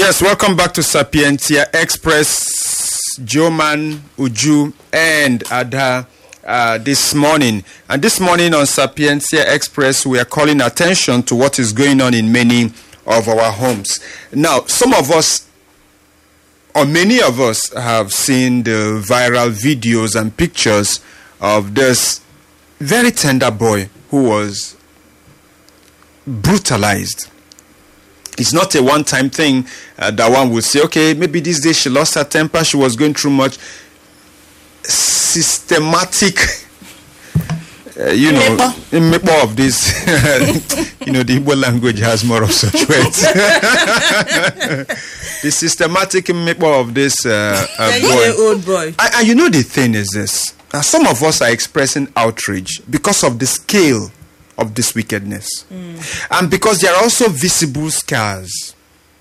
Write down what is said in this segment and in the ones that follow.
Yes, welcome back to Sapientia Express. Joman, Uju, and Ada uh, this morning. And this morning on Sapientia Express, we are calling attention to what is going on in many of our homes. Now, some of us, or many of us, have seen the viral videos and pictures of this very tender boy who was brutalized it's not a one time thing uh, that one would say, okay, maybe this day she lost her temper, she was going through much systematic, uh, you know, mmepe of this. you know, the Igbo language has more of such words. the systematic mmepe of this uh, uh, Yeah, boy. you a old boy. And, and you know the thing is this: uh, some of us are expressing outrage because of the scale of this wickedness, and because there are also visible scars.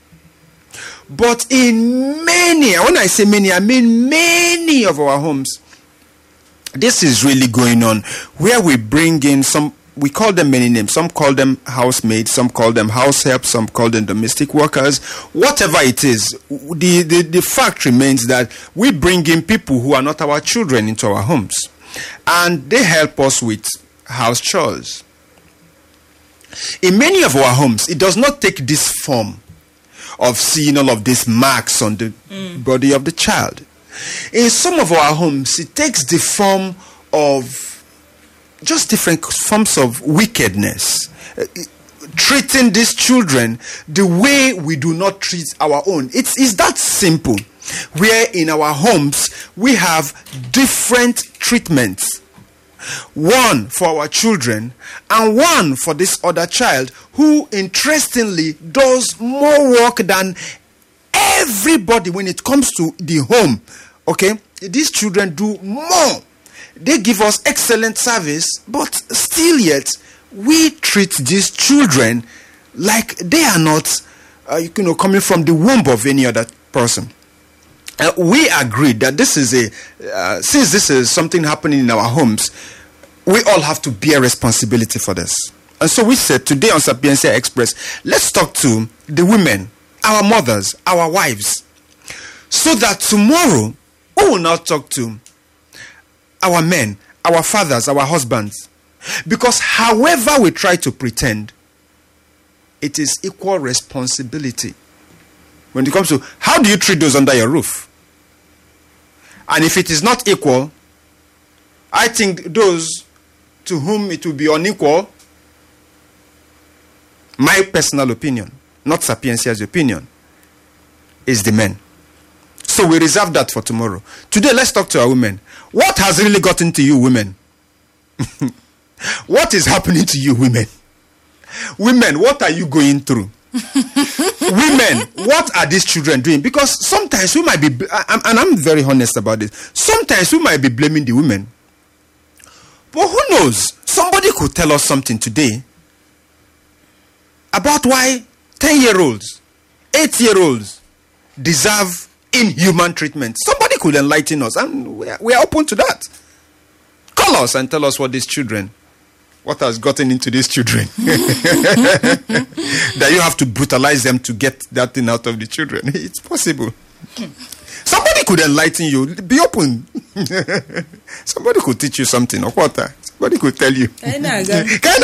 But in many, and when I say many, I mean many of our homes, this is really going on where we bring in some we call them many names some call them housemaids some call them house help some call them domestic workers whatever it is w- the, the the fact remains that we bring in people who are not our children into our homes and they help us with house chores in many of our homes it does not take this form of seeing all of these marks on the body of the child. In some of our homes, it takes the form of just different forms of wickedness. Uh, treating these children the way we do not treat our own. It's, it's that simple. Where in our homes we have different treatments one for our children and one for this other child who interestingly does more work than everybody when it comes to the home okay these children do more they give us excellent service but still yet we treat these children like they are not uh, you know coming from the womb of any other person uh, we agreed that this is a uh, since this is something happening in our homes we all have to bear responsibility for this and so we said today on sapiencia express let's talk to the women our mothers our wives so that tomorrow we will not talk to our men our fathers our husbands because however we try to pretend it is equal responsibility when it comes to how do you treat those under your roof and if it is not equal, I think those to whom it will be unequal, my personal opinion, not Sapiencia's opinion, is the men. So we reserve that for tomorrow. Today, let's talk to our women. What has really gotten to you, women? what is happening to you, women? Women, what are you going through? women, what are these children doing? Because sometimes we might be, I- I'm- and I'm very honest about this. Sometimes we might be blaming the women, but who knows? Somebody could tell us something today about why ten-year-olds, eight-year-olds deserve inhuman treatment. Somebody could enlighten us, and we are, we are open to that. Call us and tell us what these children, what has gotten into these children. that you have to brutalize them to get that thing out of the children. It's possible. Somebody could enlighten you. Be open. Somebody could teach you something or what? Somebody could tell you. Anyị na-aga. Kind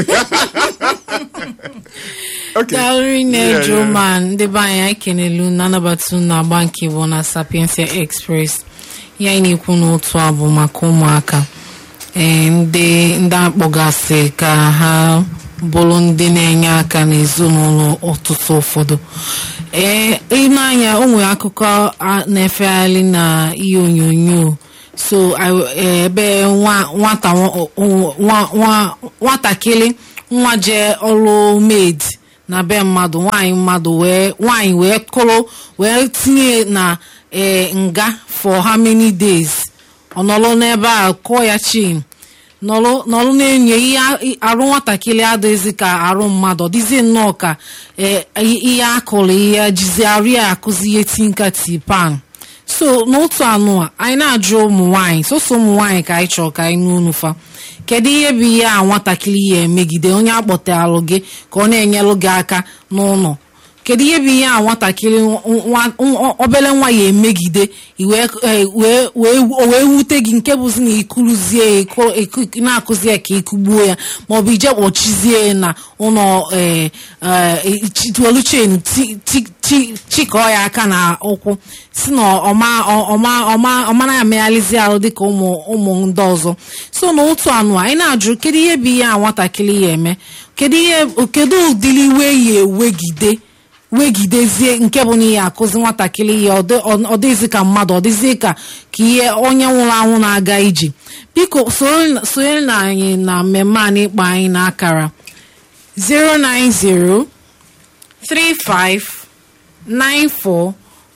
Okay. Gallery Yeah, yeah. Nejoman ndị be anyị anyị kenelu na-anabata unu agba nke bụ na Sapiensia Express ya anyị na-ekwu n'otu a bụ maka ụmụaka ee ndị ndị akpọgasị ka ha bụrụ ndị na-enye aka n'ezinụlọ ọtụtụ ụfọdụ ee ịnanya o nwere akụkọ a na-efegharị na ihe onyonyo so I- eh, ebe nwa- nwata nwa- nwa- nwa- nwatakịrị nwa jee ọrụ maid na be mmadụ nwanyị mmadụ wee nwanyị wee kụrụ wee tinye na eh, nga for how many days ọ nọrọ n'ebe a kụọ ya chin nọrọ nọrọ na-enyo ihe a- arụ nwatakịrị adịghịzị ka arụ mmadụ ọ dịzie nnọọ ka eh, ihe akụrụ ihe jizi arụ ya akụzi ihe tinka tipan so n'otu anụ a anyị na-ajụ ụmụ nwaanyị soso ụmụ nwaanyị ka anyị chọrọ ka anyị nụ unu fa kedu ihe bụ ihe a nwatakịrị ya emegide onye akpọtalụ gị ka ọ na-enyelụ gị aka n'ụlọ kedu ihe bụ ihe a nwatakịrị nwa- nwa- obere nwa ya emegide i wee eh, wee wee o wee wute gị nke bụzi na ikuruzie ya iku- iku- na-akụzi ya ka ikugbuo ya maọbụ ije kpọchizie ya na ụlọ eh, eh, chi- welu chen ti- ti- ti- chịkọọ ya aka na ụkwụ si na ọma ọma ọma ọmana ya megharịzi ahụ dịka ụmụ ụmụ ndị ọzọ so na otu anụ a anyị na-ajụ kedu ihe bụ ihe a nwatakịrị ya eme kedu ihe kedu ụdịrị iwe ya ewegide wegidezie nke bụ na ihe akụzi nwatakịrị ya ọ dị- ọ- ọ dịghịzi ka mmadụ ọ dịzie ka ka ihe onye nwụrụ anwụ na-aga ije biko soro- sonyere na anyị na mmemme a n'ịkpọ anyị n'akara 090 35 94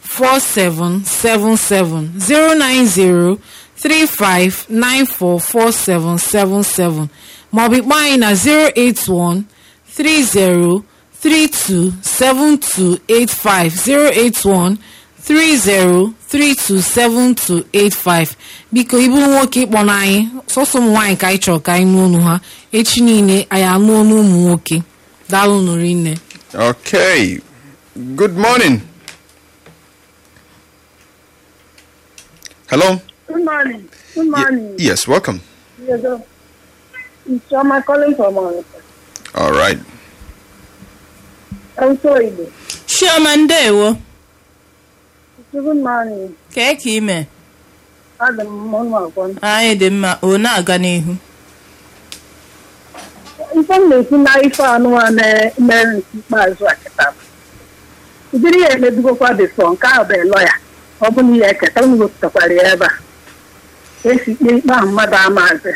4777 090 35 94 4777 maọbụ ịkpọ anyị na 081 30 32 7285 081 30 32 7285 biko ịbụrụ nwoke ịkpọ na anyị sọsọ ụmụ nwaanyị ka anyị chọrọ ka anyị nụ ọnụ ha echi niile anyị anụ ọnụ ụmụ nwoke daalụ nụrụ nne Okay. Good morning. Hello. Good morning. Good Ye- morning. yes, welcome. Yes, sir. It's Choma calling from Monica. All right. I'm sorry. dear. chioma ndewo Good morning. kee ka ime Adam Monmakon. anyị dị mma o na-aga n'ihu Ife m na-ekwu na ife anụwa na-emere nke ikpeazụ a kịta. Ụdịrị ya emebigokwa bifọ nke ahụ bụ lọya. Ọ bụ na ihe eketa m wepụtakwara ya ebe a. Ka esi ikpe ikpe ahụ mmadụ amaazị.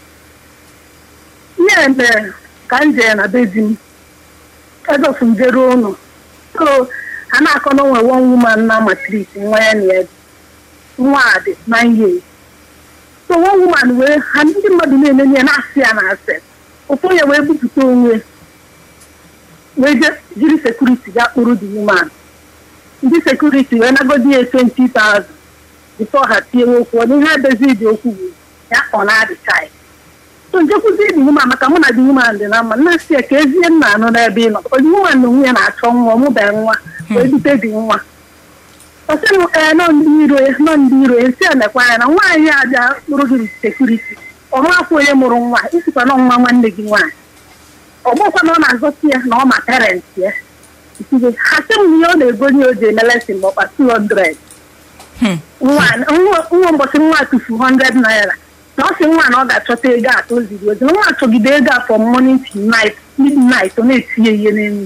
Ihe mere ka m jee na be di m. Edofu m jere ụlọ. So, a na-akọ na onwe one woman na matrit nwa ya na ya dị. nwa a dị nine years. so one woman wee ha ndị mmadụ na-enenye ya na-asị ya na asị ụfọdụ ya wee bupụta onwe wee je jiri sekuriti ga kpụrụ the woman ndị sekuriti wee nagodi ya 20,000 bifo ha tinyewe okwu ọ ihe adezi dị okwu bụ ya ọ na-adịcha ya so njekwuzi the woman maka mụ na the woman dị na mma nna si ya ka ezie nna anụ n'ebe ị nọ the woman na onwe ya na-achọ nwa ọmụbeghị nwa wee bute dị nwa ọsị m ee nọ ndị iro ya nọ ndị iro ya si emekwa ya na nwaanyị a bịa kpụrụ gị sekuriti ọmafọ onye mụrụ nwa isikwa na nwa nwanne gị nwaanyị ọgbọkwa na ọ na-azọsi ya na ọ ma parenti ya Itige, ha sị m ihe ọ na-egonye o ji eme lesin ma ọkpa 200 Hmm. nwa nwa- nwa mbọsị nwa tufu 100 naira na ọ sị nwa na ọ ga-achọta ego atọ o ziri ozi na nwa achọgide ego a from morning to night midnight ọ na-etinye ihe n'elu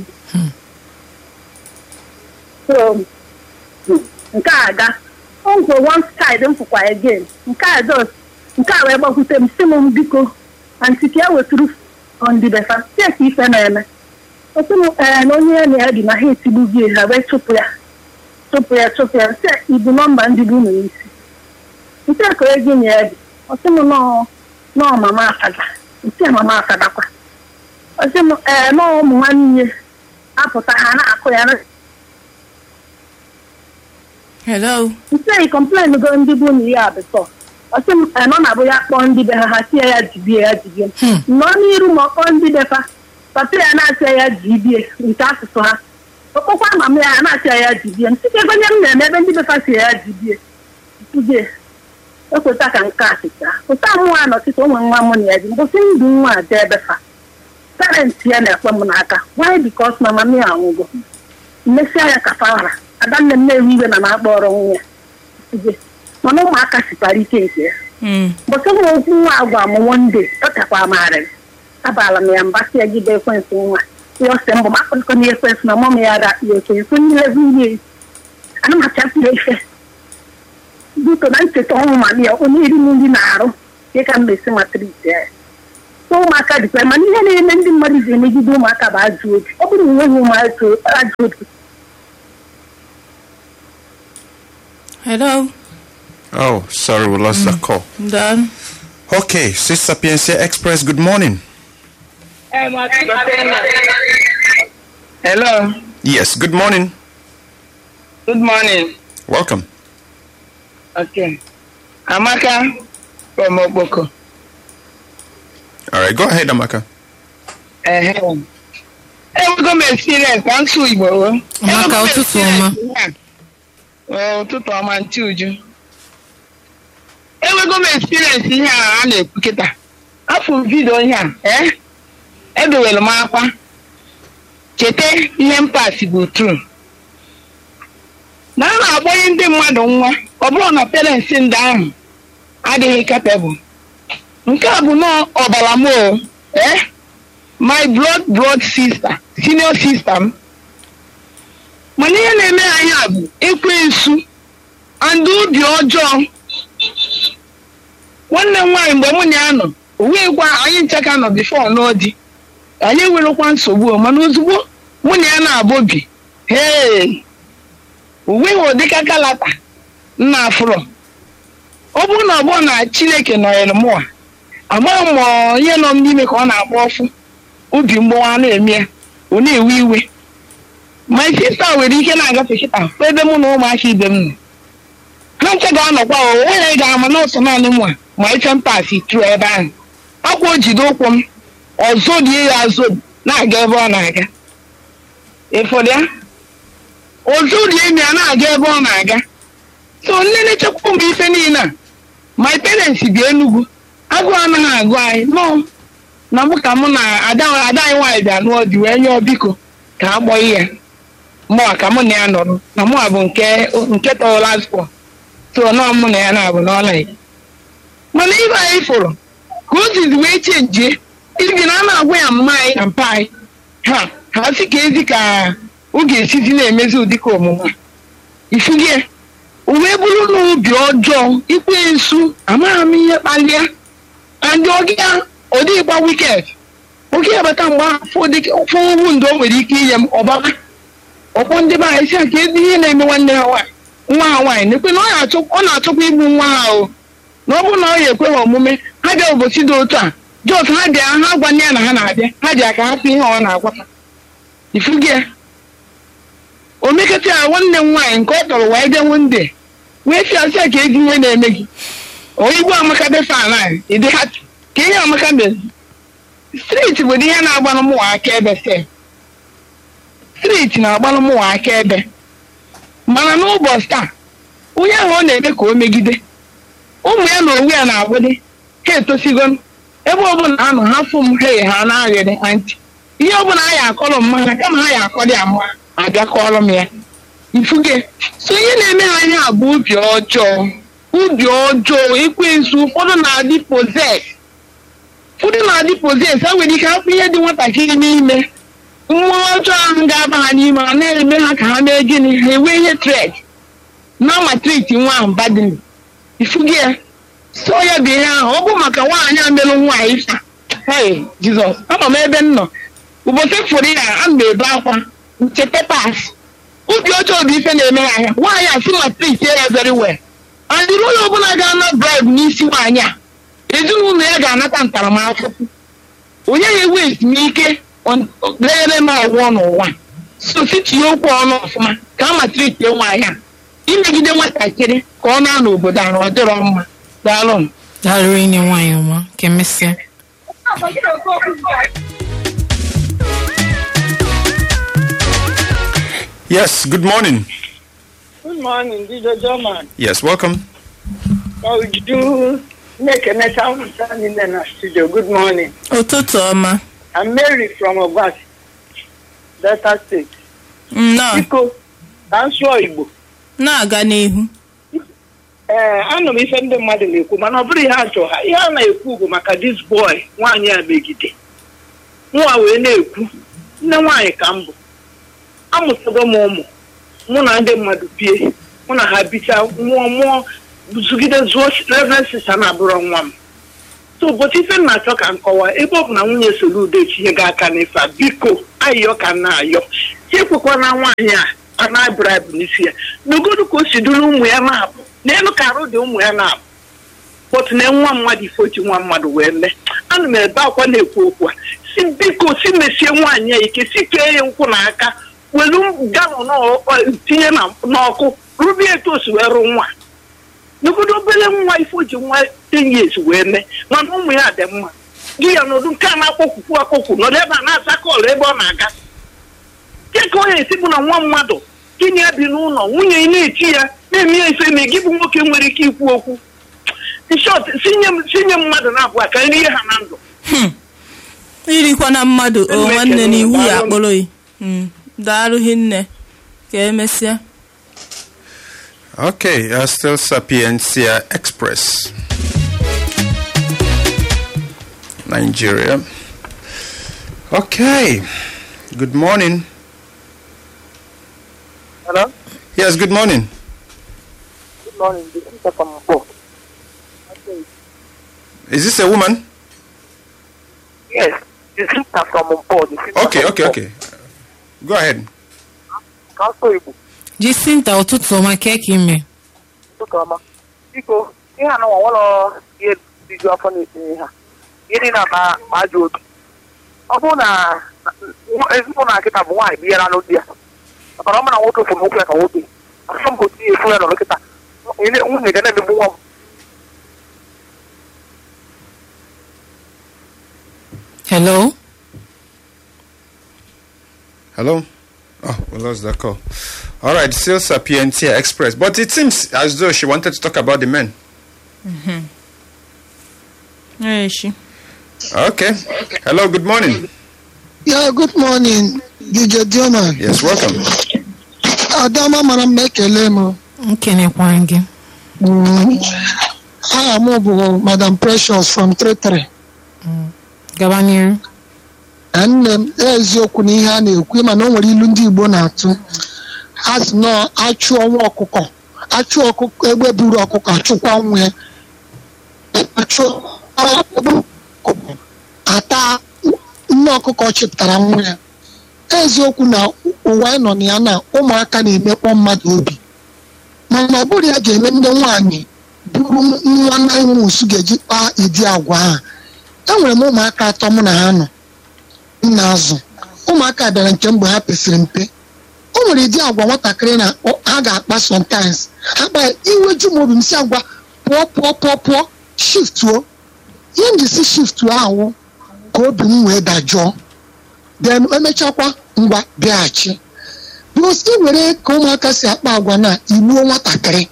so nke a aga o nkwe one side m fụkwa again nke a just nke a wee gbakwute m sị m biko anti ka e wetụrụ ọndịbefa sie ka ife na-eme osi m ee na onye ya na ya dị na ha etigbu gị ha wee chụpụ ya chụpụ ya chụpụ ya sị ibu nọmba ndị bụ ụmụ isi nke a ka ego nye ya dị ọsị m nọọ nọọ mama afada nke a mama afadakwa ọsị m ee nọọ ụmụ nwanne apụta ha na-akụ ya na hello nse kọmplen go ndị bụ na ihe abụtọ ọsị m eh, nọ na-abụ ya kpọọ ndị be ha ha sie ya jibie ya jibie nọ n'iru ma ọ kpọọ ndị be fa papa ya na-asị ya jibie nke asụsụ ha okpokwa mama ya na-asị ya jibie m sike gonye m na-eme ebe ndị be fa si ya jibie tuje ekweta ka nke a sịcha pụta nwa nọchịta onwe nwa m na ya ji mbụsị ndụ nwa a jee ebe fa parenti ya na-ekwe m n'aka why because mama m ya anwụgo mmesịa ya ka fawara adanne m na-ewe iwe na na-akpọrọ nwa ya Tuje. mana ụmụaka sikwara ike nke ya Mm. bọsị m okwu nwa agwa m wonde ọ takwa amarị abala m ya mba si ya gide ekwensị nwa ya ọsị mbụ m akpọkọ na ekwensị na mọm ya da ya okenye kwe ndị levu ihe ana m achapụrụ ife biko na ncheta ọnwụ ma ya onye iri m nri na-arụ dị ka m na-esi matriti ya so ụmụaka dịkwa mana ihe na-eme ndị mmadụ ji emegide ụmụaka bụ ajọ obi ọ bụrụ na enweghị ụmụaka ajọ obi hello Oh, sorry, we lost the call. daalụ Okay, Sister Sapiencia Express, good morning. Hello. Yes, good morning. Good morning. Welcome. Okay. Amaka from Okpoko. All right, go ahead, Amaka. Ehem. enwego m experience na nsụ igbo o. Maka Enwego m ụtụtụ ọma. experience ihe a. Ee, ụtụtụ ọma ntị uju enwego m experience ihe a a na-ekwu kịta afọ m vidio ihe a ee edowere m akwa cheta ihe mpasi bụ tru na a na-agbanye ndị mmadụ nwa ọ bụrụ na parents ndị ahụ adịghị capable nke a bụ nọọ ọbara m o eh? my blood blood sister senior sister m mana ihe na-eme anyị a bụ ekwensu and obi ọjọọ nwanne m nwaanyị mgbe mụ na ya nọ o wee gwa anyị nchaka nọ bifo n'ọdị anyị enwerekwa nsogbu o, mana ozugbo mụ na ya na-abụ bi hee o nweghị ụdịka kalata nna afụrọ ọ bụrụ na ọ bụrụ na chineke nọnyere mụa amaghị m ma ihe nọ m n'ime ka ọ na-agba ọfụ obi mgbawa na-eme ya ọ na-ewe iwe ma sista nwere ike na-agafe kịta fụ ebe mụ na ụmụaka ibe m nọ ha nche ga-anọkwa o onye ga-ama n'ọsọ naanị mụ a ma ife mpasi tru ebe ahụ akwa o jide ụkwụ m ọzọ die ya azụ na-aga ebe ọ na-aga ịfọdụ ya ọzọ die m ya na-aga ebe ọ na-aga so nne na-echekwa m ife niile a my parents bi enugwu agụụ anaghị agụ anyị nọ na mụ ka mụ na ada ada anyị nwaanyị bịa nụọ di wee nyụọ biko ka a gbọọ ya mụa ka mụ na ya nọrọ na mụa bụ nke nke tọrọ last four so nọọ mụ na ya na-abụ n'ọla ya mana ibe anyị fụrụ ka o zizi wee chenjie ibi na a na-agwa ya mma anyị na mpa anyị ha ha si ka ezi ka ọ ga-esizi na-emezi ụdịka omume a. ifugie o wee bụrụ na obi ọjọọ ikwe nsu amaghị m ihe kpalie andị ọgịa ọ dịghịkwa wiket oge ya bata mgbe afọ owu ndụ o nwere ike inye m ọbaba ọkpọ ndị be anyị si a ka ezi ihe na-eme nwanne ha nwaanyị nwa ha nwaanyị na-ekwe na ọ na-achọ- ọ na-achọkwa igbu nwa ha o na ọ bụrụ na ọ ya ekwe ha omume ha bịa ụbọchị dị otu a jos ha bịa ha gwa nne ya na ha na-abịa ha ji aka hapụ ihe ọ na-agwa ha ifugi ya o mekata ya nwanne m nwaanyị nke ọ tọrọ wee bịa nwanne wee si asị ya ka ezi ihe na-eme gị onye igwe amaka defa anyị ịdị ha ka ihe amaka mezi striti bụ ihe na-agbalụ mụwa aka ebe sef striti na-agbalụ mụwa aka ebe mana n'ụbọchị taa onye ahụ ọ na-eme ka o megide ụmụ ya na onwe ya na-agbụdị ha etosigo ebe ọbụla ha nọ ha fụ m ha ha na-aghịrị antị ihe ọbụla ha ya akọrọ m mana kama ha ya akọrọ ya mma abịa kọrọ m ya ifuge so ihe na-eme ha anya bụ ubi ọjọọ ubi ọjọọ ekwensu ụfọdụ na-adị poses ụfọdụ na-adị poses ha nwere ike hapụ ihe dị nwatakịrị n'ime mmụọ ọjọọ ahụ ga-aba ha n'ime ha na-eme ha ka ha mee gịnị ha enwee ihe tred na matriti nwa ahụ badini ifugi ya so ya bụ ihe ahụ ọ bụ maka nwaanyị a melụ nwaanyị fa hey jizọs anọ m ebe m nọ ụbọchị fụrụ ya a m ebe akwa ncheta pas obi ọjọọ bụ ife na-eme ya ahịa nwaanyị a si matriti ya very well and onye ọbụla ga-ana bribe n'isi nwaanyị a ezinụlọ ya ga-anata ntaramahụhụ onye ga-ewe ezumike lenyere m agwọ n'ụwa so sitinye okwu ọnụ ọfụma ka a matriti nwaanyị a imegide nwatakịrị ka ọ na-anọ obodo a na ọ dịrọ mma daalụ m daalụ inye nwaanyị ọma ka emesịa Yes, good morning. Good morning, DJ German. Yes, welcome. How would you do? Make a net out of in the studio. Good morning. ụtụtụ ọma I'm Mary from Obas, Delta State. nnọọ Biko, ka m sụọ Igbo. na-aga n'ihu Ee, anụ m ife ndị mmadụ na-ekwu mana ọ bụrụ ihe a chọrọ ha ihe a na-ekwu bụ maka dis boy nwaanyị a megide nwa wee na-ekwu nne nwaanyị ka m bụ amụtago m ụmụ mụ na ndị mmadụ bie mụ na ha bicha nwụọ mụọ zugide zuo reverend sista na-abụrụ nwa m so ụbọchị ife m na-achọ ka m kọwaa ebe ọ bụ na nwunye Soludo etinye gị aka n'ife a biko ayọ ka m na-ayọ chekwekwa na nwaanyị a a na-abribụ n'isi ya n'ogodu ka o si duru ụmụ ya na-abụ n'elu ka arụ dị ụmụ ya na-abụ pọtụ na nwa mmadụ ife oji nwa mmadụ wee mee ana m ebe akwa na-ekwu okwu a si biko si mesie nwaanyị a ike si kee ya nkwụ n'aka welu galọn ọ- tinye na- n'ọkụ rubie etu o si wee rụ nwa n'obodo obere nwa ife oji nwa ten years wee mee mana ụmụ ya dị mma gị ya nọdụ nke a na-akpọkwukwu akpọkwu nọdụ ebe a na-asa kọọlụ ebe ọ na-aga dịka onye esi bụ na nwa mmadụ gị na ya bi n'ụlọ nwunye ị na-eti ya na-eme ya ife eme gị bụ nwoke nwere ike ikwu okwu nshọt sinye mmadụ na-abụọ ka nri ihe ha na ndụ irikwa na mmadụ o nwanne n'ihu ya akpọrọ yi Mm, daalụ hinne ka emesịa Okay, uh, still Sapiencia Express. Nigeria. Okay. Good morning. Hello? Yes, good morning. Good morning. This is from Mpo. Is this a woman? Yes, this is from Mpo. This is Okay, okay, okay. Go ahead. Council Igbo. jisinta ụtụtụ ọma ka eke ime Ụtụtụ ọma. Biko, ihe a nọwa nwere ihe diju afọ na-etinye ha. Ihe dị na ma ma ajọ obi. Ọ bụrụ na na- ezigbo na nkịta bụ nwaanyị binyere anụ di ya. Maka na ọ ma na nwoke fụrụ nwoke ya ka nwoke. Asọ m gosi efu ya nọ nkịta. Nwunye ga na-emegbu nwa m. hello Hello? Oh, we lost that call. All right, still Sapientia Express. But it seems as though she wanted to talk about the men. echi Okay. Hello, good morning. Yeah, good morning, DJ Dioma. Yes, welcome. Adama mara mma ekele m. nkenekwa gị Mm. Aha m bụ Madam Precious from Tretre. gaba n'iru Nne m eziokwu na ihe a na-ekwu mana o nwere ilu ndị Igbo na-atụ. Ha sị nọ achụọ nwa ọkụkọ achụ ọkụkọ egbe buru ọkụkọ achụkwa nwa ya. Achụ egbe ọkụkọ ata nne ọkụkọ chịpụtara nwa ya. Eziokwu na ụwa anyị nọ na ya na ụmụaka na-emekpọ mmadụ obi. mana ọ bụrụ ya ga-eme ndị nwaanyị bụrụ nwa naimus ga-eji kpaa ịdị agwa ahụ enwere m ụmụaka atọ mụ na ha nọ m na-azụ ụmụaka bịara nke mgbe ha pesịrị mpe o nwere ịdị agwa nwatakịrị na ọ- ha ga-akpa sometimes ha kpa iweju m obi m si agwa pụọ pụọ pụọ pụọ shiftuo ihe m ji si shiftuo ahụ ka obi m wee dajụọ then emechakwa ngwa bịaghachi bụs ị were ka ụmụaka si akpa agwa na igbuo nwatakịrị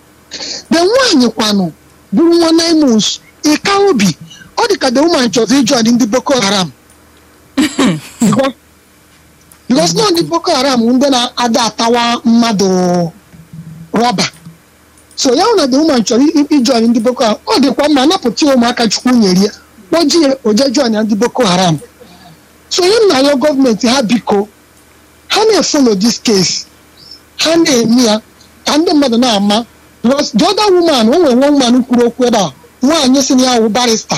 de nwaanyị kwanụ bụrụ nwa naimus ịka obi ọ dị ka the woman chọrọ ịjọ ndị boko haram Because- because nọ ndị boko haram ndị na-ada atawa mmadụ rọba so ya hụ na the woman chọrọ i- ịjọ ndị boko haram ọ dịkwa mma napụta ya ụmụaka chukwu nyere ya kpọjie oje jọn ya ndị boko haram so onye m na-arịọ gọọmenti ha biko ha na-efolo this case ha na-eme ya ka ndị mmadụ na-ama because the other woman o nwere nwa woman kwuru okwu ebe a nwaanyị si na ya wụ barista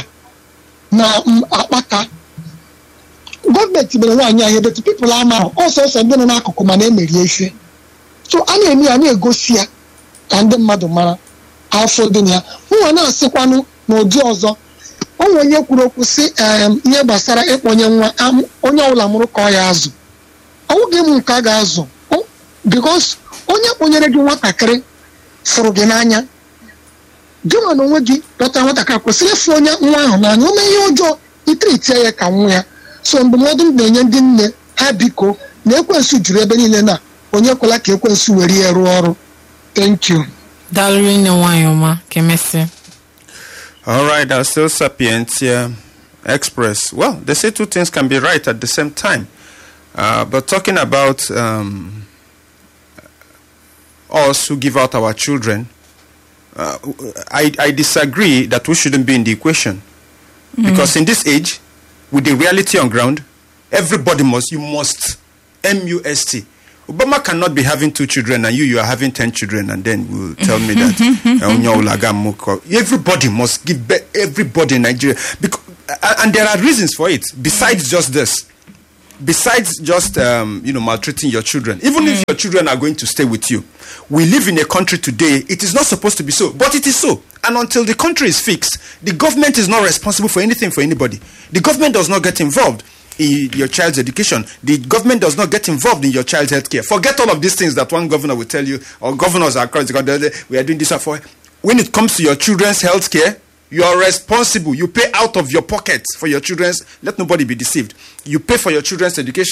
na m, akpaka gọọmenti mere nwaanyị ahụ ebetu pipụl amaghị ọsọsọ ndị nọ n'akụkụ mana emeri efe so a na-eme ya na-egosi ya ka ndị mmadụ mara afọ dị na ya nwa na-asịkwanụ n'ụdị ọzọ o nwere onye kwuru okwu si em, ihe gbasara ịkpọnye nwa am- onye ọbụla mụrụ ka ọ ya azụ ọnwụghị m nke a ga-azụ O- because onye kpọnyere gị nwatakịrị fụrụ gị n'anya gị nwa na onwe gị dọta nwatakịrị kwesịrị ịfụ onye nwa ahụ n'anya o mee ihe ọjọọ itiritie ya ka nwa ya so ndụmọdụ m na-enye ndị nne ha biko na ekwensu juru ebe niile na onye kwela ka ekwensu were ya rụọ ọrụ thank you daalụrụ nne nwaanyị ọma ka emesịa All right, uh, still Sapientia Express. Well, they say two things can be right at the same time. Uh, but talking about um, us who give out our children, uh, I, I disagree that we shouldn't be in the equation. Because in this age, with the reality on ground, everybody must, you must, M U S T. Obama cannot be having two children and you, you are having 10 children, and then will tell me that uh, Onyo Ulaga Moko. everybody must give birth, everybody in Nigeria. Because, and there are reasons for it, besides just this besides just um, you know maltreating your children even if your children are going to stay with you we live in a country today it is not supposed to be so but it is so and until the country is fixed the government is not responsible for anything for anybody the government does not get involved in your child's education the government does not get involved in your child's health care forget all of these things that one governor will tell you or governors across the country we are doing this and for when it comes to your children's health care you are responsible. You pay out of your pocket for your children's. Let nobody be deceived. You pay for your children's education.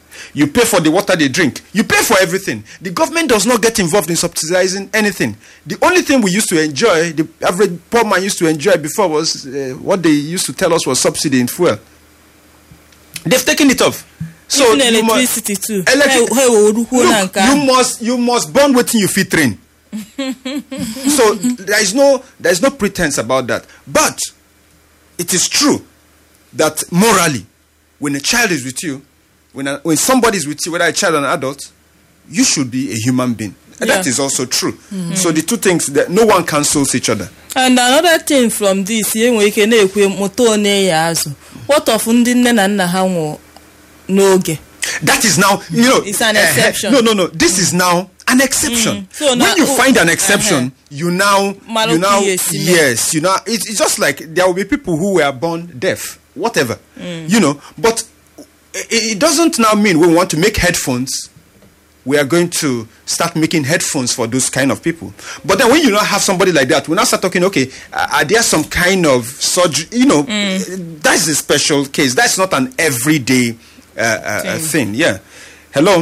You pay for the water they drink. You pay for everything. The government does not get involved in subsidizing anything. The only thing we used to enjoy, the average poor man used to enjoy before was uh, what they used to tell us was subsidy in fuel. They've taken it off. So even you mu- electricity too Electric- ha ewerukwuo na Look, nke you ahụ must you must burn wetin you fit train. so there is no there is no pretense about that. But it is true that morally, when a child is with you, when a, when somebody is with you, whether a child or an adult, you should be a human being. And That Yeah. is also true. So the two things that no one cancels each other. and another thing from this enwere ike na-ekwe mụta one ya azụ what of ndị nne na nna ha nwụrụ n'oge That is now, you know. It's an eh, eh, exception. no, no, no. This is now an exception. So when now- you oh, find an uh-huh. exception, you now, Malo you now, PAC, no? yes, you know, it's, it's just like there will be people who were born deaf, whatever, you know. But it, it doesn't now mean when we want to make headphones, we are going to start making headphones for those kind of people. But then when you now have somebody like that, we now start talking, okay, uh, are there some kind of surgery? You know, that's a special case. That's not an everyday uh, uh, uh, thing. Yeah. Hello.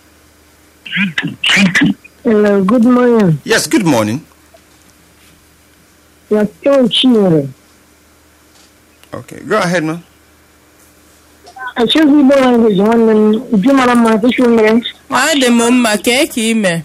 Hello, good morning. Yes. Good morning. You're still cheering. Okay. Go ahead, man. I choose Igbo language nwanne m uju mara mma tụchu mere adị m mma kee ka ime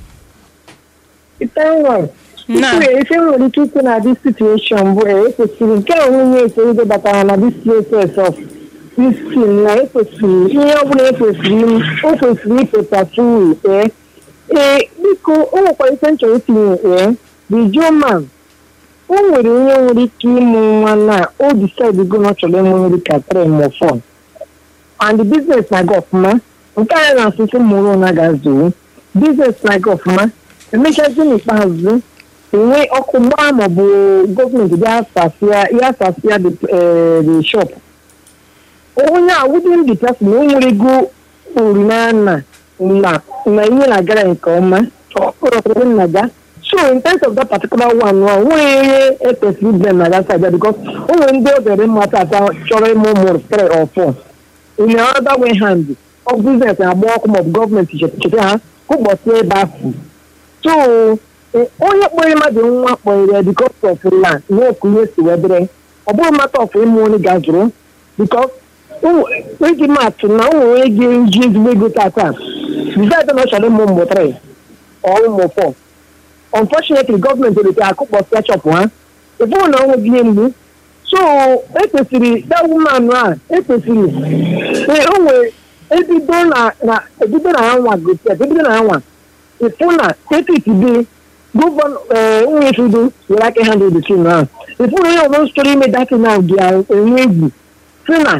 ife nwa Na. ife ife nwere ike ikwu na dis situation bụ e ekwesịrị nke a nwunye etorugo batara na dis process of this thing na ekwesịrị ihe ọbụla ekwesịrị im- o kwesịrị ipetatu ee ee biko o nwekwara ife m chọrọ itinye ee the German o nwere onye nwere ike ịmụ nwa na o decide go na ọ chọrọ ịmụ nri ka three ma four and the business na-aga ọfụma nke anyị na-asụsụ mụrụ na ga-azụrụ business na-aga ọfụma emechazi n'ikpeazụ enwe ọkụ gbaa maọbụ gọọmenti bịa sasịa ya sasịa the eh, the shop onye a within the person o nwere ego ori na na na na ihe na-agara nke ọma ọkpụrụ nna ga so in terms of that particular one wa nwere ihe ekwesịrị ibe na that side because o nwere ndị o dere mmata ata chọrọ ịmụ ụmụ three or four in the other way hand of business agba ọkụ maọbụ gọọmenti cheta ha ụbọchị ebe ahụ so eh, onye kpọrọ mmadụ nwa kpọrọ ya because of land ihe oku ihe si wee dịrị ọ bụghị mata of ịmụ onye ga-azụrụ because eji maatụ na ụmụ onye ga-eji ezigbo ego tata decide na ọ chọrọ ịmụ ụmụ three or ụmụ four unfortunately gọọmenti wete akụkpọsịa chọpụ ha ịbụrụ na ọnwụ gị mgbu so ekwesịrị that woman a ekwesịrị ee o nwere ebido na na ebido na ya nwa gosi ebido na ya nwa ịfụ na etiti dị gọvanọ ee nwunye fudu were aka ha dị the team ahụ ịfụ na onye ọzọ chọrọ ime datin ahụ dị enwe egwu sị na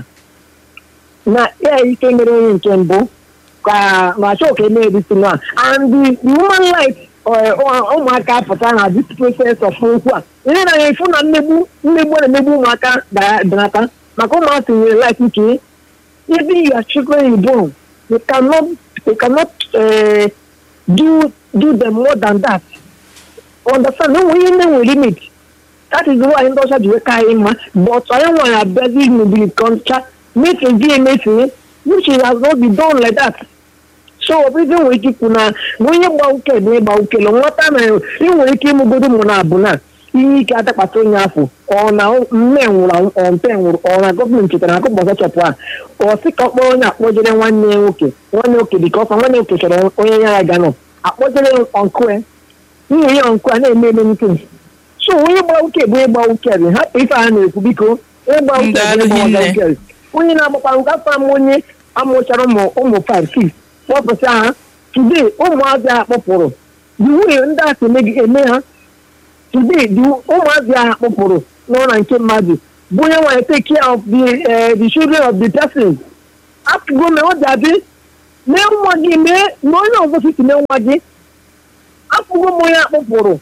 na ya ike mere onye nke mbụ ka ma chọọ ka eme editin a and the the human life ụmụaka apụta na this process of okwu a ihe na ya ịfụ na mmegbu mmegbu a na-emegbu ụmụaka danata maka ụmụaka nwere life nke even your children you born you cannot you cannot uh, do do them more than that understand no onye nne nwere limit that is why ndị ọcha ji wee ka anyị mma but anyị nwere abịazi mebiri kọncha mefezie emefe which has not been done like that so obibi nwere ike ikwu na na onye gba uke bụ ịgba uke na nghọta na ị nwere ike ịmụgodo mụ na abụ na ihe ike adakpata onye afọ ọ na mme nwụrụ anwụ, ọ mpe nwụrụ ọ na gọọmenti chetara akụ gbọzọ chọpụ a ọ sị ka ọ kpọrọ onye akpọjere nwanne ya nwoke nwanne nwoke dị ka ọsọ nwanne nwoke chọrọ onye ya ya ga nọ akpọjere ọnkụ nwunye ya ọnkụ a na-eme eme nke so onye gba uke bụ ịgba uke bụ hapụ ife a na-ekwu biko ịgba uke bụ ịgba uke onye na-agbakwa nke afọ ama onye amụchara ụmụ ụmụ 5 6 kpọpụta ha today ụmụazị a kpọpụrụ the way ndị a si eme- eme ha today the ụmụazị a kpọpụrụ n'ụlọ nke mmadụ bụ onye nwanyị take care of the eh, the children of the person apụgo mee ọ dabi mee nwa gị mee na onye ọzọ si mee nwa gị apụgo m onye akpọpụrụ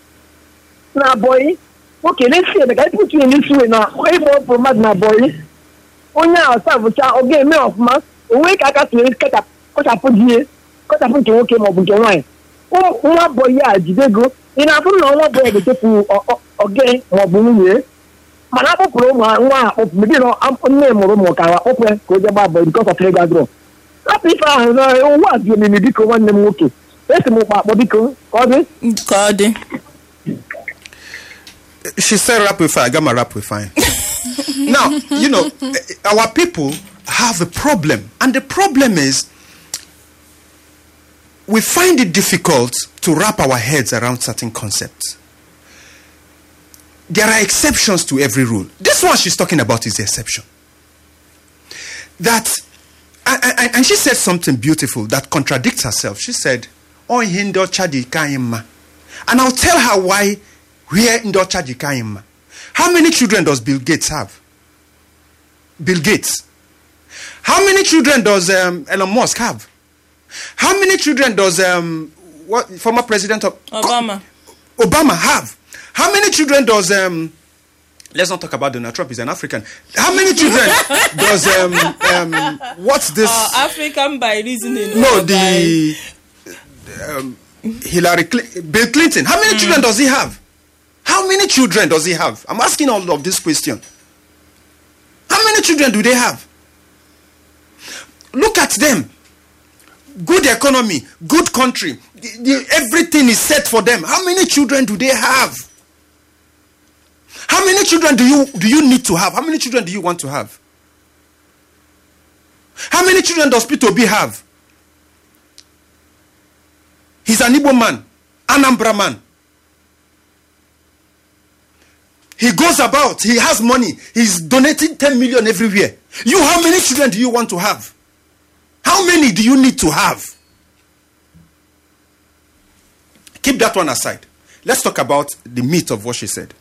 na abọyị nwoke na-esi ebe ka ịpụtụ ya n'isi wee na ịkpọ ọpụrụ mmadụ na abọyị onye a ọsavụcha ọ ga-eme ọfụma onwe ka aka tụnyere kọchapụ die kọchapụ nke nwoke maọbụ nke nwaanyị Ụmụ- nwa bọyị a jidego ị na-afụ na nwa bọyị ga-etepụ oge maọbụ nwunye mana akpọpụrụ ụmụ nwa a akpọpụ mgbe na nne mụrụ ụmụ ka akpọpụ ya ka o jee gbaa bọyị bikọs of ego agụrụ rapụ ife ahụ na ụwa dị omimi biko nwanne m nwoke esi m ụkpa akpọ biko ka ọ dị ka ọ dị she said rap with fire. I got my rap with fire. now, you know, eh, our people have a problem. And the problem is we find it difficult to wrap our heads around certain concepts. There are exceptions to every rule. This one she's talking about is the exception. That, and, and- and she said something beautiful that contradicts herself. She said, "Oh, hindo chadi kaima," and I'll tell her why. Where hindo chadi kaima? How many children does Bill Gates have? Bill Gates. How many children does um, Elon Musk have? How many children does um, what former president of obama Obama have? How many children does um let's not talk about Donald Trump, he's an African. How many children does um um what's this Uh, african by reasoning no or by- the um, Hillary Cl- Bill Clinton. How many children does he have? How many children does he have? I'm asking all of this question. How many children do they have? Look at them. Good economy, good country. The- the- everything is set for them. How many children do they have? How many children do you do you need to have? How many children do you want to have? How many children does Peter B have? He's an Igbo man, Anambra man. He goes about, he has money, he's donating 10 million everywhere. You, how many children do you want to have? How many do you need to have? Keep that one aside. Let's talk about the meat of what she said.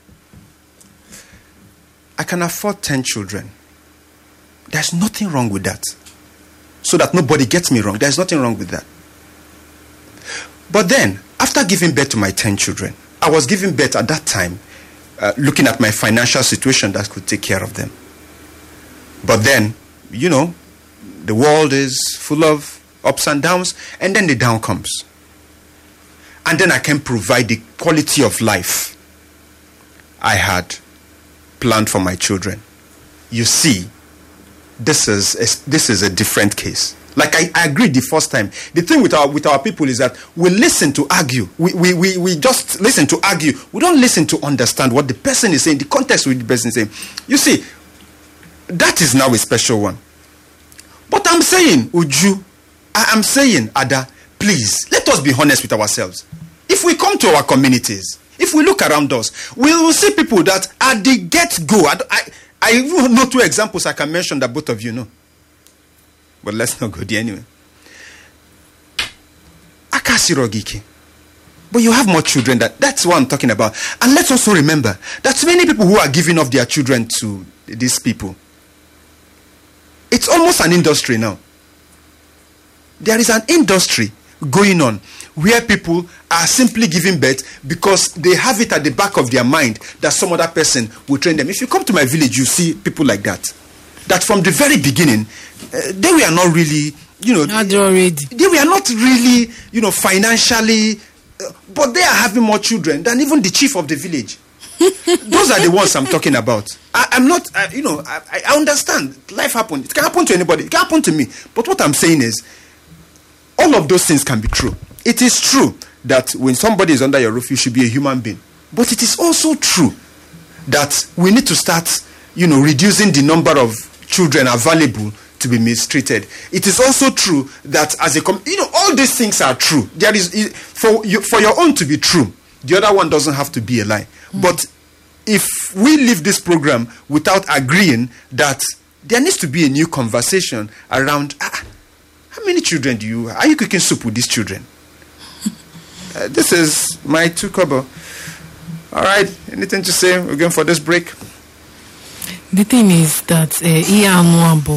I can afford 10 children. There's nothing wrong with that. So that nobody gets me wrong, there's nothing wrong with that. But then, after giving birth to my 10 children, I was giving birth at that time, uh, looking at my financial situation that could take care of them. But then, you know, the world is full of ups and downs, and then the down comes. And then I can provide the quality of life I had planned for my children. You see, this is a, this is a different case. Like I, I agreed the first time. The thing with our with our people is that we listen to argue. We, we, we, we just listen to argue. We don't listen to understand what the person is saying, the context with the person is saying. You see, that is now a special one. But I'm saying, Uju, I am saying, Ada, please, let us be honest with ourselves. If we come to our communities, if we look around us, we will see people that at the get go, I, I, I even know two examples I can mention that both of you know. But let's not go there anyway. Akasirogiki. But you have more children that that's what I'm talking about. And let's also remember that many people who are giving up their children to these people. It's almost an industry now. There is an industry going on where people are simply giving birth because they have it at the back of their mind that some other person will train them. If you come to my village, you see people like that. That from the very beginning, uh, they were not really, you know, Not already. they were not really, you know, financially, uh, but they are having more children than even the chief of the village. Those are the ones I'm talking about. I, I'm not, uh, you know, I, I- I understand. Life happens. It can happen to anybody. It can happen to me. But what I'm saying is, all of those things can be true. It is true that when somebody is under your roof, you should be a human being. But it is also true that we need to start, you know, reducing the number of children available to be mistreated. It is also true that as a, com- you know, all these things are true. There is i- for you, for your own to be true. The other one doesn't have to be a lie. But if we leave this program without agreeing that there needs to be a new conversation around ah, how many children do you are you cooking soup with these children? Uh, this is my two kobo. All right, anything to say? We're going for this break. The thing is that uh, ihe anụ a bụ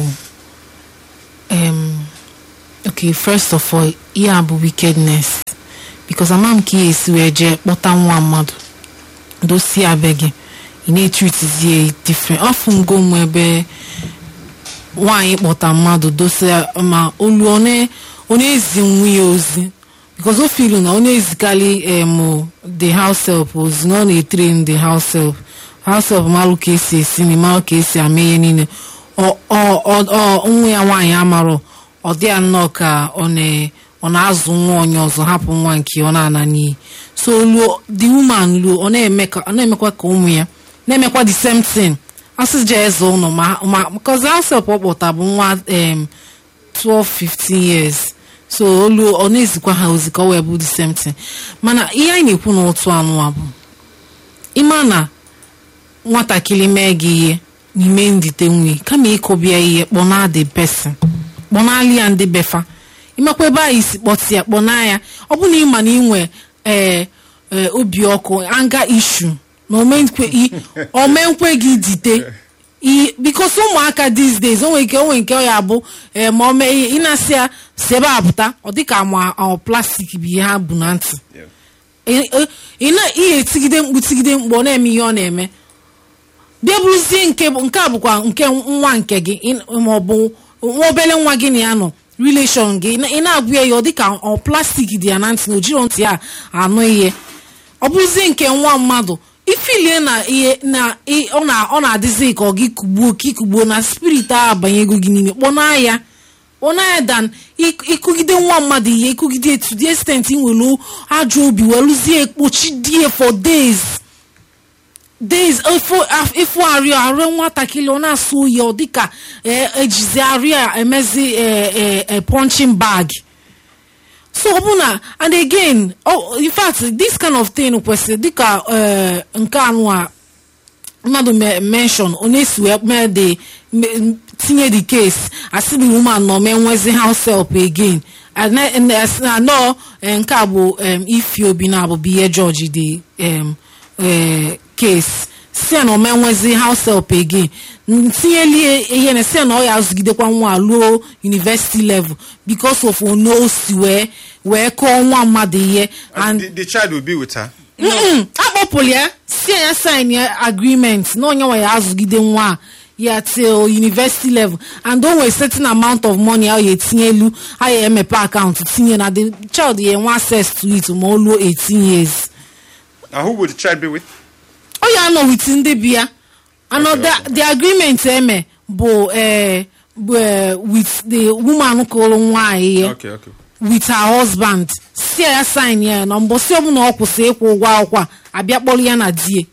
um, okay first of all ihe a bụ wickedness because ama m ka ihe esi wee jee kpọta nwa mmadụ dosie abe gị ị na-etritizie different ọfụ ngo m ebe nwaanyị kpọta mmadụ dosia ma olu ọ na- ọ na-ezi nwunye ozi because o filu na ọ na-ezikarị em the house help ozi na ọ na-etrain the house help house help malụ ka esi esi nri malụ ka esi ame ihe niile ọ ọ ọ ọ nwa ya nwaanyị amarọ ọ dị ya nnọọ ka ọ na- ọ na-azụ nwa onye ọzọ hapụ nwa nke ọ na-ana n'iyi so luo the woman luo ọ na-eme ka- ọ na-emekwa ka ụmụ ya na-emekwa the same thing asị je eze ụlọ ma ma because asep ọ kpọta bụ nwa em 12 15 years so olu ọ na-ezikwa ha ozi ka ọ wee bụ the same thing mana ihe anyị na-ekwu n'otu anụwa bụ ịma na nwatakịrị mee gị ihe n'ime ndite nwi kama ịkọbịa ihe kpọna the person kpọnali ya ndị befa ịmakwa ebe anyị si kpọtịa kpọna ya ọ bụ na ịma na inwe ee ee obi ọkụ anga ishu na omenkwe i- omenkwe gị dite i- because ụmụaka these days o nwere ike o nwere nke ọ ya bụ ee ma o mee ihe ị na-asị ya si ebe a pụta ọ dịka ma ọ plastik bụ ihe ha bụ na ntị ị- ị- ị na ihe etigide mkpu tigide mkpu ọ na-eme ihe ọ na-eme bịa bụrụzie nke bụ- nke a bụkwa nke nwa nke gị ị- ma ọ bụ nwa obere nwa gị na ya nọ relation gị ị na- ị na-agwa ya ọ dịka ọ plastik dị ya na ntị na ojiro ntị ya anụ ihe ọ bụrụzie nke nwa mmadụ ifilie na ihe na ị- ọ na- ọ na-adịzi ka ọ gị kugbuo ka ịkugbuo na spirit a abanyego gị n'ime kpọna ya kpọna ya dan ịk- ịkụgide nwa mmadụ ihe ịkụgide etu the extent ị nwere ajọ obi welụzie ekpochi die for days days ịfụ arịa arịa nwatakịrị ọ na-asụ oyi ọ dịka eh, ejizi arịa emezi eh, eh, eh, punching bag so ọ bụ na and again oh, in fact this kind of thing kwesịrị dịka eh, nke anụ a mmadụ me- mention onye si wee mee the me- tinye the case asị the woman nọ mee nwezi house help again anọ nke a bụ em, ifi obi na abụ bụ ihe george the em, eh, case si na ome nwezi house help again N- tinyelie ihe na si na ọ ya azụgidekwa nwa a ruo university level because of ono o si wee wee kọọ nwa mmadụ ihe and the, the child will be with her. Mm-mm, akpọpụrụ ya si ya sign ya agreement na onye nwe ya azụgide nwa a ya till university level and o nwere certain amount of money a ya etinye elu a ya emepe akaụntụ tinye na the child ya enwe access to it ma o luo 18 years And who will the child be with? ọ ya anọ with ndị bi ya anọ the, the agreement eme bụ eh, bụ eh, with the woman kụrụ nwaanyị ya Okay, okay. with her husband si ya sign ya na mbọsị ọbụla ọ kwụsị ịkwụ ụgwọ akwụkwọ a, abịa kpọrọ ya na die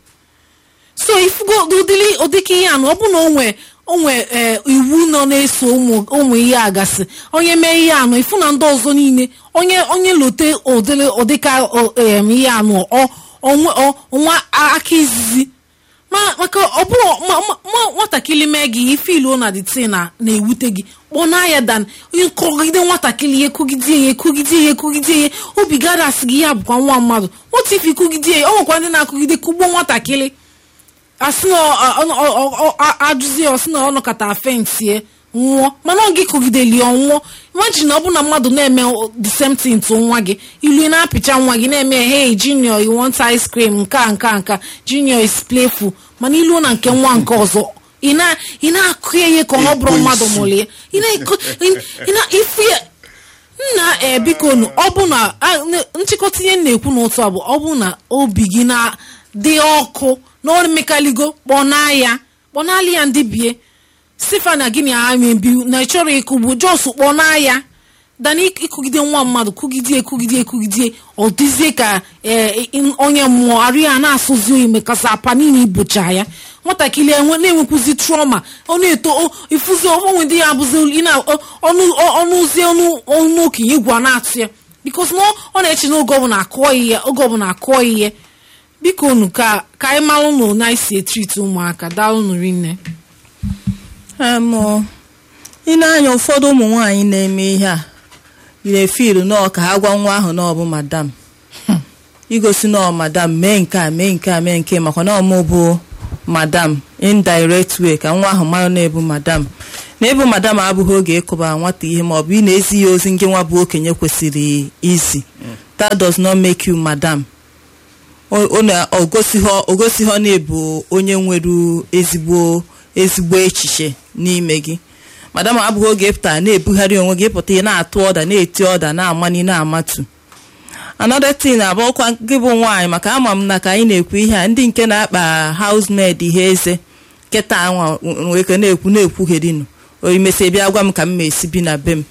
so ifugo ụdịrị ụdịka ihe anụ ọ bụ na onwe onwe ee iwu nọ na-eso ụmụ ụmụ ihe agasị onye mee ihe anụ ifu na ndị ọzọ niile onye onye lote ụdịrị ụdịka o- em, ihe anụ ọ onwe ọ- nwa aka izizi ma maka ọ bụrụ ma- ma- ma nwatakịrị mee gị ife ilu na the tin na na-ewute gị kpọna ya dan onye kọgide nwatakịrị ihe kụgide ya kụgide ya kụgide ya obi gara asị gị ya bụkwa nwa mmadụ otu ife kụgide ya ọ nwekwa ndị na-akụgide kụgbuo nwatakịrị asị na ọ- ọ- ọ- ọ- ọ- a- ajụzi ya ọsị na ọ nọkọta fensie nwụọ mana ọ gị kụgideli ọ nwụọ imagine na ọ bụ na mmadụ na-eme the same thing to nwa gị ilu ị na-apịcha nwa gị na-eme hey junior you want ice cream nke a nke a nke a junior is playful mana iluo na nke nwa nke ọzọ ị na- ị na-akụ ya ihe ka ọ bụrụ mmadụ mụrụ ya ị na-eko- ị- ị na- ifu ya nna ee biko nu ọ bụ na a, n- nchịkọta ihe m na-ekwu n'ụtụ a bụ ọ bụ na obi gị na-dị ọkụ na ọ mekaligo kpọnaa ya kpọnali ya ndị bie sifa na gịnị ha mebi na ị chọrọ ịkụgbu jos kpọnaa ya dana ịk- ịkụgide nwa mmadụ kụgidie kụgidie kụgidie ọ dịzie ka ee, ị- onye mmụọ arụ ya na-asụzi oyi mekasa apa niile ibocha ya nwatakịrị enwe na-enwekwuzi trauma ọ na-eto o- ifuzi onwe ndị ya abụzi ị na- ọ- ọnụ ọ- ọnụ ụzie ọnụ ọnụ okenye egwu a na-atụ ya bikos na ọ- ọ na-eche na oge ọbụla akụọ ihe oge ọbụla akụọ ihe biko unu ka ka anyị mara unu na isi etriti ụmụaka daalụ rinne Em, ọ, ị na-anya ụfọdụ ụmụ nwaanyị na-eme ihe a na-efilu nọọ ka ha gwa nwa ahụ na ọ bụ madam igosi na ọ madam mee nke a mee nke a mee nke a, makwa na ọmụ bụ madam indirect way ka nwa ahụ mara na-ebu madam na ebu madam abụghị oge ịkụba nwata ihe ma ọ bụ ị na-ezi ya ozi nke nwa bụ okenye kwesịrị izi that does not make you madam o- ọ na- ọ gosighọ o gosighọ na-ebu onye nwere ezigbo ezigbo echiche n'ime gị madam abụghị oge ịpụta na-ebugharị onwe gị ịpụta ị na-atụ ọda na-eti ọda na-amani na-amatu another thing abụọkwa gị bụ nwaanyị maka ama m na ka anyị na-ekwu ihe a ndị nke na-akpa housemaid ihe eze kịta nwa nwere ike na-ekwu na-ekwughedinu oimesi bịa gwa m ka m ma esi bi na be m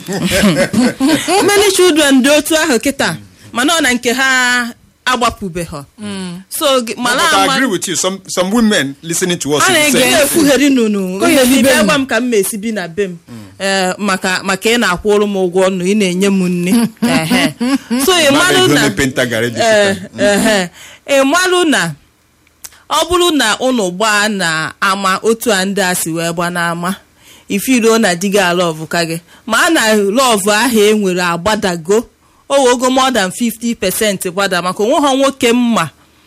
many children dị otu ahụ kịta mana ọ na nke ha agbapụbeghọ so gị- No, mara but I ama agree with you. Some some women listening to us I will ain't say, get- na-ekwugheri nunu Ko ya Imesi bi be bịa m. gwa m ka m ma esi bi na be m ee maka maka ị na-akwụrụ m ụgwọ nnu ị na-enye m nri Ehe. so ị "Mama, malụ you na only paint a garage this ee time." ehe ị malụ na ọ bụrụ na unu gbaa na ama otu a ndị a si wee gba n'ama ifiruo na di gị alọvụ ka gị ma a na lọvụ ahụ e nwere agbadago o ogo more than 50 pesent gbada maka onweghọ nwoke mma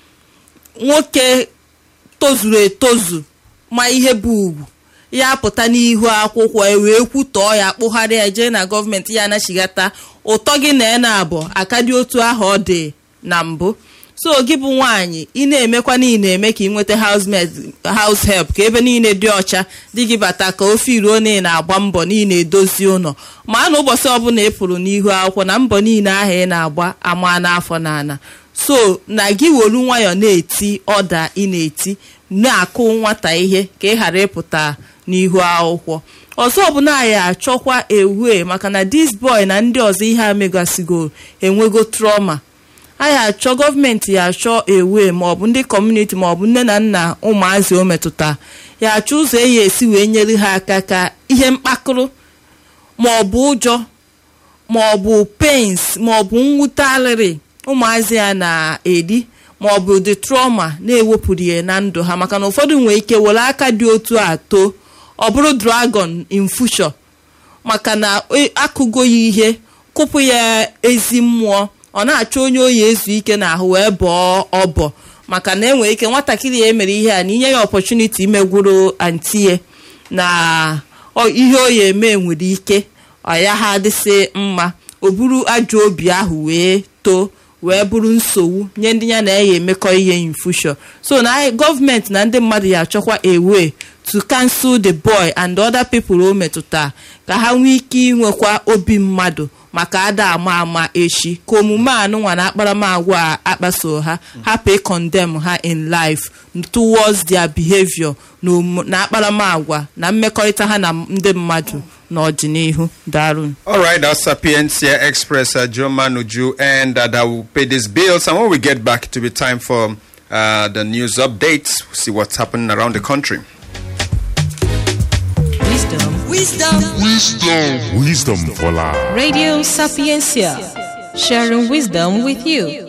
nwoke tozuru etozu ma ihe bụ ugwu ya pụta n'ihu akwụkwọ e wee kwutọọ ya kpụgharịa ya jee na gọọmenti ya anachighata ụtọ gị na ena abụọ aka dị otu ahụ ọ dị na mbụ so gị bụ nwaanyị ị na-emekwa na ị na-eme ka ị nweta housemaid house help ka ebe niile dị ọcha dị gị bata ka ofe iruo na ị na-agba mbọ na ị na-edozi ụlọ ma na ụbọchị ọbụla ị pụrụ n'ihu akwụkwọ na mbọ niile ahụ ị na-agba ama n'afọ na ana so na gị wolu nwayọ na-eti ọda ị na-eti na-akụ nwata ihe ka ị ghara ịpụta n'ihu akwụkwọ ọzọ bụ na anyị achọkwa ewe maka na dis boy na ndị ọzọ ihe a megasigo enwego trauma anyị achọ gọọmenti ya achọ ewe maọbụ ndị kọmuniti maọbụ nne na nna ụmụazị o metụta ya achọ ụzọ eyi esi wee nyere ha aka ka ihe mkpakụrụ maọbụ ụjọ maọbụ pains maọbụ mwute alịrị ụmụazị ya na-eri maọbụ ụdị trauma na-ewepụrụ ya na ndụ ha maka na ụfọdụ nwere ike were aka dị otu a too ọ bụrụ dragon in future maka na e- akụgo ya ihe kụpụ ya ezi mmụọ ọ na-achọ onye oyi ezu ike n'ahụ wee bọọ ọbọ maka na enwere ike nwatakịrị ya emere ihe a na inye ya ọpọchuniti imegwuru antie na ọ- ihe o ya eme nwere ike ọ ya ha adịsị mma o buru ajọ obi ahụ wee too wee bụrụ nsogbu nye ndị ya na ya emekọ ihe in future so na anyị- gọọmenti na ndị mmadụ ya achọkwa a way to cancel the boy and other people o metụta ka ha nwee ike inwekwa obi mmadụ maka ada ama ama echi ka omume anụnwa na akparamagwa a akpaso ha hapụ ịkọndem ha in life towards their behavior na omu- na akparamagwa na mmekọrịta ha na ndị mmadụ n'ọdịnihu darun All right, that's Sapiencia Express, uh, Joe Manuju, and uh, that will pay these bills. And when we get back, it will be time for uh, the news updates, see what's happening around the country. Wisdom. Wisdom. Wisdom for life. Radio Sapiencia. Sharing wisdom with you.